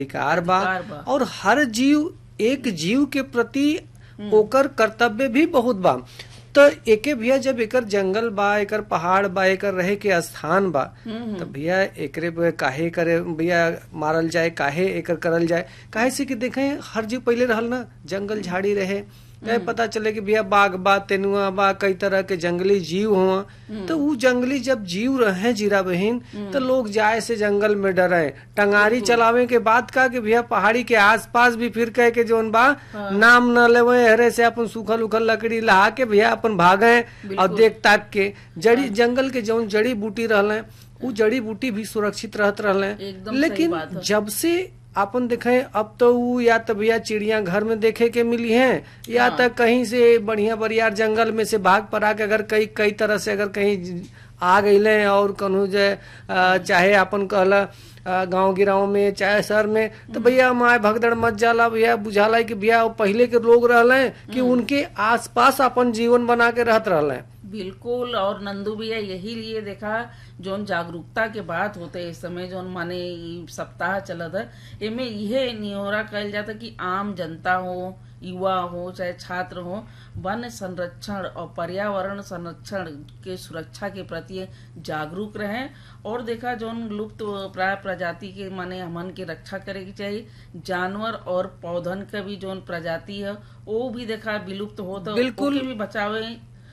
अधिकार बा अधिकार बा। और हर जीव एक जीव के प्रति ओकर कर्तव्य भी बहुत बा तो एके भैया जब एकर जंगल बा एकर पहाड़ बा एकर रहे के स्थान बा तो भैया एकरे पे काहे करे भैया मारल जाए काहे एकर करल जाए काहे से कि देखें हर जीव पहले रहल ना जंगल झाड़ी रहे कहे पता चले कि भैया बाघ बा तेनुआ बा कई तरह के जंगली जीव हुआ तो वो जंगली जब जीव रहे जीरा बहिन तो लोग जाए से जंगल में डरे टंगारी चलावे के बाद का कि भैया पहाड़ी के आसपास भी फिर कहे के जोन बा नाम न लेवे हरे से अपन सूखल उखल लकड़ी लहा के भैया अपन भागे और देख ताक के जड़ी जंगल के जौन जड़ी बूटी रहले उ जड़ी बूटी भी सुरक्षित रहत रहले एकदम सही लेकिन बात है। जब से अपन देखे अब तो उ या तो भैया चिड़िया घर में देखे के मिली हैं या तो कहीं से बढ़िया बरियार जंगल में से भाग पर आके अगर कई कई तरह से अगर कहीं आ गईले और कहूँ जे अ, चाहे अपन कहला अ, गांव गिराव में चाहे शहर में तो भैया माए भगदड़ मच जाला भैया बुझाला कि भैया वो पहले के लोग रहले कि उनके आसपास अपन जीवन बना के रहत रहले बिल्कुल और नंदू भैया यही लिए देखा जोन जागरूकता के बात होते इस समय जोन माने इ सप्ताह चलत है एमे इहे निहोरा कहल जाता कि आम जनता हो युवा हो चाहे छात्र हो वन संरक्षण और पर्यावरण संरक्षण के सुरक्षा के प्रति जागरूक रहें और देखा जोन लुप्त प्राय प्रजाति के माने हमन के रक्षा करे की चाहिए जानवर और पौधन का भी जोन प्रजाति है वो भी देखा विलुप्त हो तो बिल्कुल। ओके भी बचावे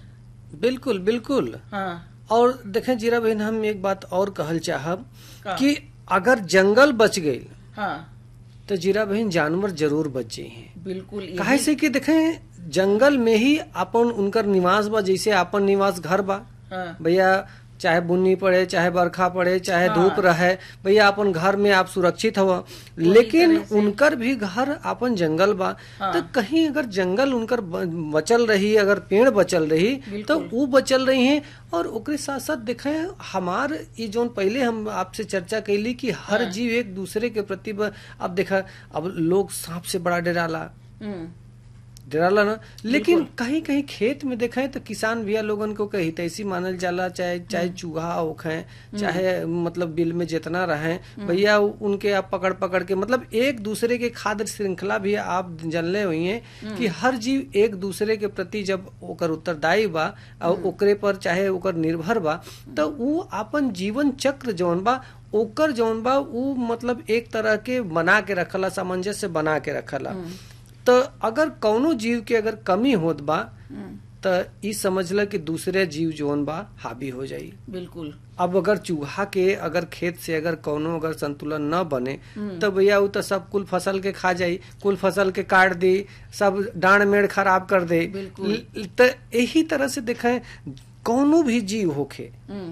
बिल्कुल बिल्कुल हाँ और देखें जीरा बहन हम एक बात और कहल चाहब का? कि अगर जंगल बच गई हाँ तो जीरा बहन जानवर जरूर बच जाई हैं बिल्कुल यही- काहे से कि देखें जंगल में ही अपन उनकर निवास बा जैसे अपन निवास घर बा हाँ भैया चाहे बुन्नी पड़े चाहे बरखा पड़े चाहे धूप रहे भैया अपन घर में आप सुरक्षित हवा लेकिन उनकर भी घर अपन जंगल बा तो कहीं अगर जंगल उनकर ब- बचल रही अगर पेड़ बचल रही तो वो बचल रही हैं और ओकरे साथ साथ देखें हमार ये जोन पहले हम आपसे चर्चा कैली कि हर जीव एक दूसरे के प्रति ब- अब देखा अब लोग सांप से बड़ा डराला हम्म, डराला ना लेकिन कहीं कहीं खेत में देखे तो किसान भैया लोगन को कहीं तैसी मानल जाला चाहे चाहे चूहा होखे चाहे मतलब बिल में जितना रहे भैया उनके आप पकड़ पकड़ के मतलब एक दूसरे के खाद्य श्रृंखला भी आप जानले हुई हैं कि हर जीव एक दूसरे के प्रति जब ओकर उत्तरदायी बा और ओकरे पर चाहे ओकर निर्भर बा तो उ अपन जीवन चक्र जौन बा ओकर जौन बा उ मतलब एक तरह के बना के रखला सामंजस्य बना के रखला तो अगर कौनो जीव के अगर कमी होत बा तो ई समझ ल कि दूसरे जीव जोन बा हावी हो जाई बिल्कुल अब अगर चूहा के अगर खेत से अगर कौनो अगर संतुलन न बने तो भैया उ तो सब कुल फसल के खा जाई कुल फसल के काट दी सब डांड मेड़ खराब कर दे बिल्कुल। ल- तो यही तरह से देखें कौनो भी जीव होखे हम्म,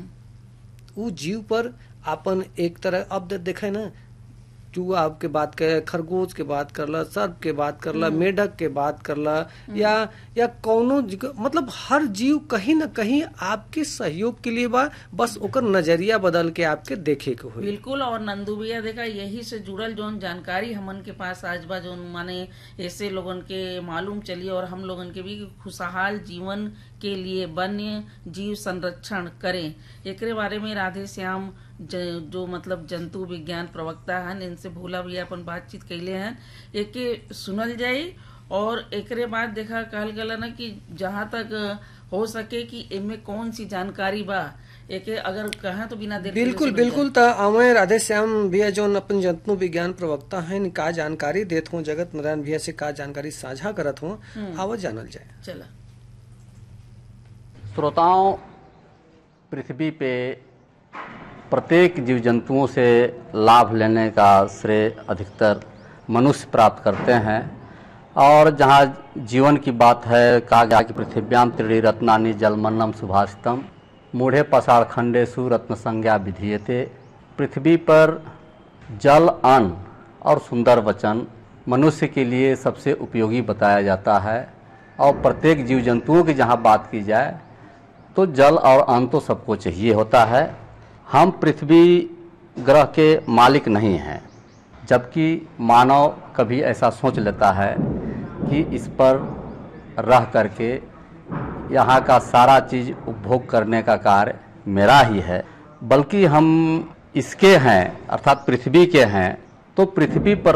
उ जीव पर अपन एक तरह अब दे- देखे ना चूहा के बात करे खरगोश के बात करला सर्प के बात करला मेढक के बात करला या या कौनो जी- मतलब हर जीव कहीं ना कहीं आपके सहयोग के लिए बा बस ओकर नजरिया बदल के आपके देखे के होई बिल्कुल और नंदू भैया देखा यही से जुड़ल जोन जानकारी हमन के पास आज बा जोन माने ऐसे लोगन के मालूम चली और हम लोगन के भी खुशहाल जीवन के लिए वन्य जीव संरक्षण करें एकरे बारे में राधे श्याम ज, जो मतलब जंतु विज्ञान प्रवक्ता हैं इनसे भूला भी अपन बातचीत कैले हैं एके सुनल जाई और एकरे बाद देखा कहल गला ना कि जहाँ तक हो सके कि इनमें कौन सी जानकारी बा एके अगर कहें तो बिना देर के बिल्कुल सुनल जाई। बिल्कुल त अवय राधे श्याम भैया जो अपन जंतु विज्ञान प्रवक्ता हैं का जानकारी देत हूँ जगत नारायण भैया से का जानकारी साझा करत हूँ आवत जानल जाए चला श्रोताओं पृथ्वी पे प्रत्येक जीव जंतुओं से लाभ लेने का श्रेय अधिकतर मनुष्य प्राप्त करते हैं और जहाँ जीवन की बात है कहा गया कि पृथिव्याम त्रिणी रत्नानि जलमन्नम सुभाषितम मूढ़े पसाड़ खंडेशु रत्न संज्ञा विधीयते पृथ्वी पर जल अन्न और सुंदर वचन मनुष्य के लिए सबसे उपयोगी बताया जाता है और प्रत्येक जीव जंतुओं की जहाँ बात की जाए तो जल और अन्न तो सबको चाहिए होता है हम पृथ्वी ग्रह के मालिक नहीं हैं जबकि मानव कभी ऐसा सोच लेता है कि इस पर रह करके यहाँ का सारा चीज़ उपभोग करने का कार्य मेरा ही है बल्कि हम इसके हैं अर्थात पृथ्वी के हैं तो पृथ्वी पर